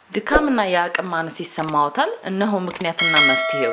ድካምና የአቅም ማነስ ይሰማዎታል? እነሆ ምክንያትና መፍትሄው።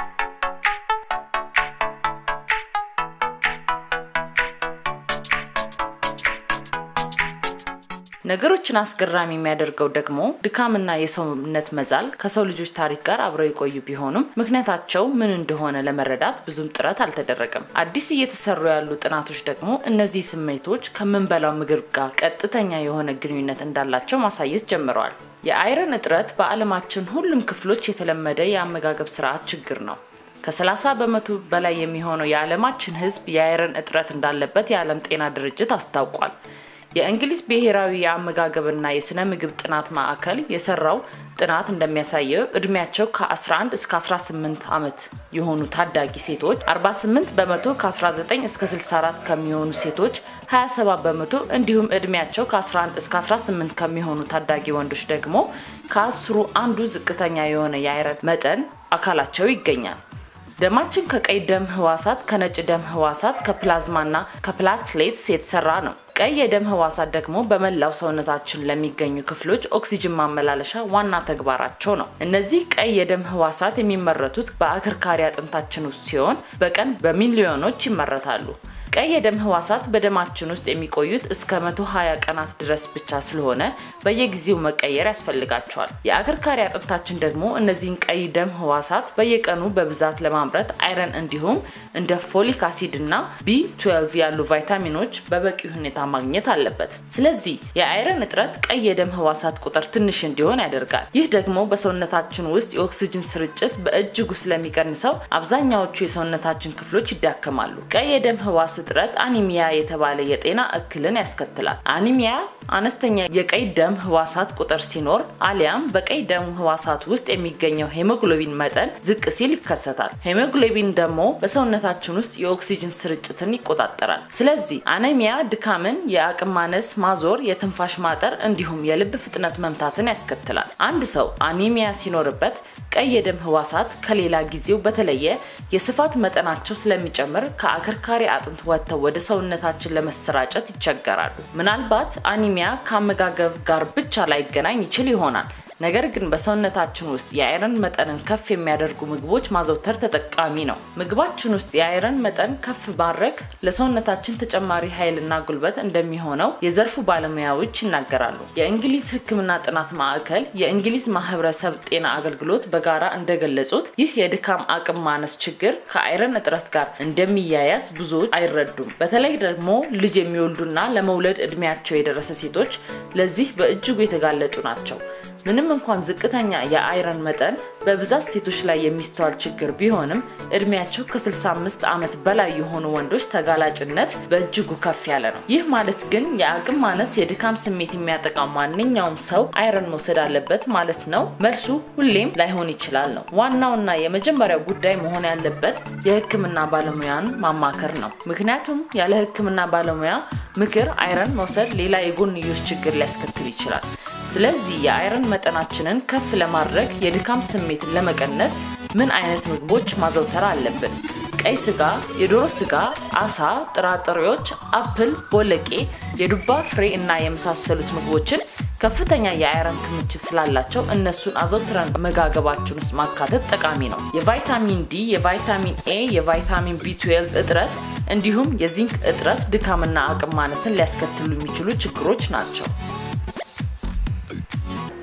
ነገሮችን አስገራሚ የሚያደርገው ደግሞ ድካምና የሰውነት መዛል ከሰው ልጆች ታሪክ ጋር አብረው የቆዩ ቢሆኑም ምክንያታቸው ምን እንደሆነ ለመረዳት ብዙም ጥረት አልተደረገም። አዲስ እየተሰሩ ያሉ ጥናቶች ደግሞ እነዚህ ስሜቶች ከምንበላው ምግብ ጋር ቀጥተኛ የሆነ ግንኙነት እንዳላቸው ማሳየት ጀምረዋል። የአይረን እጥረት በዓለማችን ሁሉም ክፍሎች የተለመደ የአመጋገብ ስርዓት ችግር ነው። ከ30 በመቶ በላይ የሚሆነው የዓለማችን ሕዝብ የአይረን እጥረት እንዳለበት የዓለም ጤና ድርጅት አስታውቋል። የእንግሊዝ ብሔራዊ የአመጋገብና የስነ ምግብ ጥናት ማዕከል የሰራው ጥናት እንደሚያሳየው እድሜያቸው ከ11 እስከ 18 ዓመት የሆኑ ታዳጊ ሴቶች 48 በመቶ፣ ከ19 እስከ 64 ከሚሆኑ ሴቶች 27 በመቶ እንዲሁም እድሜያቸው ከ11 እስከ 18 ከሚሆኑ ታዳጊ ወንዶች ደግሞ ከአስሩ አንዱ ዝቅተኛ የሆነ የአይረን መጠን አካላቸው ይገኛል። ደማችን ከቀይ ደም ህዋሳት፣ ከነጭ ደም ህዋሳት፣ ከፕላዝማና ከፕላትሌትስ የተሰራ ነው። ቀይ የደም ህዋሳት ደግሞ በመላው ሰውነታችን ለሚገኙ ክፍሎች ኦክሲጅን ማመላለሻ ዋና ተግባራቸው ነው። እነዚህ ቀይ የደም ህዋሳት የሚመረቱት በአከርካሪ አጥንታችን ውስጥ ሲሆን በቀን በሚሊዮኖች ይመረታሉ። ቀይ የደም ህዋሳት በደማችን ውስጥ የሚቆዩት እስከ 120 ቀናት ድረስ ብቻ ስለሆነ በየጊዜው መቀየር ያስፈልጋቸዋል። የአከርካሪ አጥንታችን ደግሞ እነዚህን ቀይ ደም ህዋሳት በየቀኑ በብዛት ለማምረት አይረን እንዲሁም እንደ ፎሊክ አሲድ እና ቢ12 ያሉ ቫይታሚኖች በበቂ ሁኔታ ማግኘት አለበት። ስለዚህ የአይረን እጥረት ቀይ የደም ህዋሳት ቁጥር ትንሽ እንዲሆን ያደርጋል። ይህ ደግሞ በሰውነታችን ውስጥ የኦክሲጅን ስርጭት በእጅጉ ስለሚቀንሰው አብዛኛዎቹ የሰውነታችን ክፍሎች ይዳከማሉ። ቀይ የደም ህዋስ እጥረት አኒሚያ የተባለ የጤና እክልን ያስከትላል። አኒሚያ አነስተኛ የቀይ ደም ህዋሳት ቁጥር ሲኖር አሊያም በቀይ ደም ህዋሳት ውስጥ የሚገኘው ሄሞግሎቢን መጠን ዝቅ ሲል ይከሰታል። ሄሞግሎቢን ደግሞ በሰውነታችን ውስጥ የኦክሲጅን ስርጭትን ይቆጣጠራል። ስለዚህ አኒሚያ ድካምን፣ የአቅም ማነስ፣ ማዞር፣ የትንፋሽ ማጠር እንዲሁም የልብ ፍጥነት መምታትን ያስከትላል። አንድ ሰው አኒሚያ ሲኖርበት ቀይ የደም ህዋሳት ከሌላ ጊዜው በተለየ የስፋት መጠናቸው ስለሚጨምር ከአከርካሪ አጥንት ወጥተው ወደ ሰውነታችን ለመሰራጨት ይቸገራሉ። ምናልባት አኒሚያ ከአመጋገብ ጋር ብቻ ላይገናኝ ይችል ይሆናል። ነገር ግን በሰውነታችን ውስጥ የአይረን መጠንን ከፍ የሚያደርጉ ምግቦች ማዘውተር ተጠቃሚ ነው። ምግባችን ውስጥ የአይረን መጠን ከፍ ማድረግ ለሰውነታችን ተጨማሪ ኃይልና ጉልበት እንደሚሆነው የዘርፉ ባለሙያዎች ይናገራሉ። የእንግሊዝ ሕክምና ጥናት ማዕከል፣ የእንግሊዝ ማህበረሰብ ጤና አገልግሎት በጋራ እንደገለጹት ይህ የድካም አቅም ማነስ ችግር ከአይረን እጥረት ጋር እንደሚያያዝ ብዙዎች አይረዱም። በተለይ ደግሞ ልጅ የሚወልዱና ለመውለድ እድሜያቸው የደረሰ ሴቶች ለዚህ በእጅጉ የተጋለጡ ናቸው። ምንም እንኳን ዝቅተኛ የአይረን መጠን በብዛት ሴቶች ላይ የሚስተዋል ችግር ቢሆንም እድሜያቸው ከ65 ዓመት በላይ የሆኑ ወንዶች ተጋላጭነት በእጅጉ ከፍ ያለ ነው። ይህ ማለት ግን የአቅም ማነስ የድካም ስሜት የሚያጠቃው ማንኛውም ሰው አይረን መውሰድ አለበት ማለት ነው? መልሱ ሁሌም ላይሆን ይችላል ነው። ዋናውና የመጀመሪያው ጉዳይ መሆን ያለበት የህክምና ባለሙያን ማማከር ነው። ምክንያቱም ያለ ህክምና ባለሙያ ምክር አይረን መውሰድ ሌላ የጎንዮሽ ችግር ሊያስከትል ይችላል። ስለዚህ የአይረን መጠናችንን ከፍ ለማድረግ የድካም ስሜትን ለመቀነስ ምን አይነት ምግቦች ማዘውተር አለብን? ቀይ ስጋ፣ የዶሮ ስጋ፣ አሳ፣ ጥራጥሬዎች፣ አፕል፣ ቦለቄ፣ የዱባ ፍሬ እና የመሳሰሉት ምግቦችን ከፍተኛ የአይረን ክምችት ስላላቸው እነሱን አዘውትረን መጋገባችን ውስጥ ማካተት ጠቃሚ ነው። የቫይታሚን ዲ፣ የቫይታሚን ኤ፣ የቫይታሚን ቢ12 እጥረት እንዲሁም የዚንክ እጥረት ድካምና አቅም ማነስን ሊያስከትሉ የሚችሉ ችግሮች ናቸው።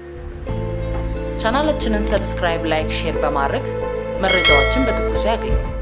ቻናላችንን ሰብስክራይብ፣ ላይክ፣ ሼር በማድረግ መረጃዎችን በትኩሱ ያገኙ።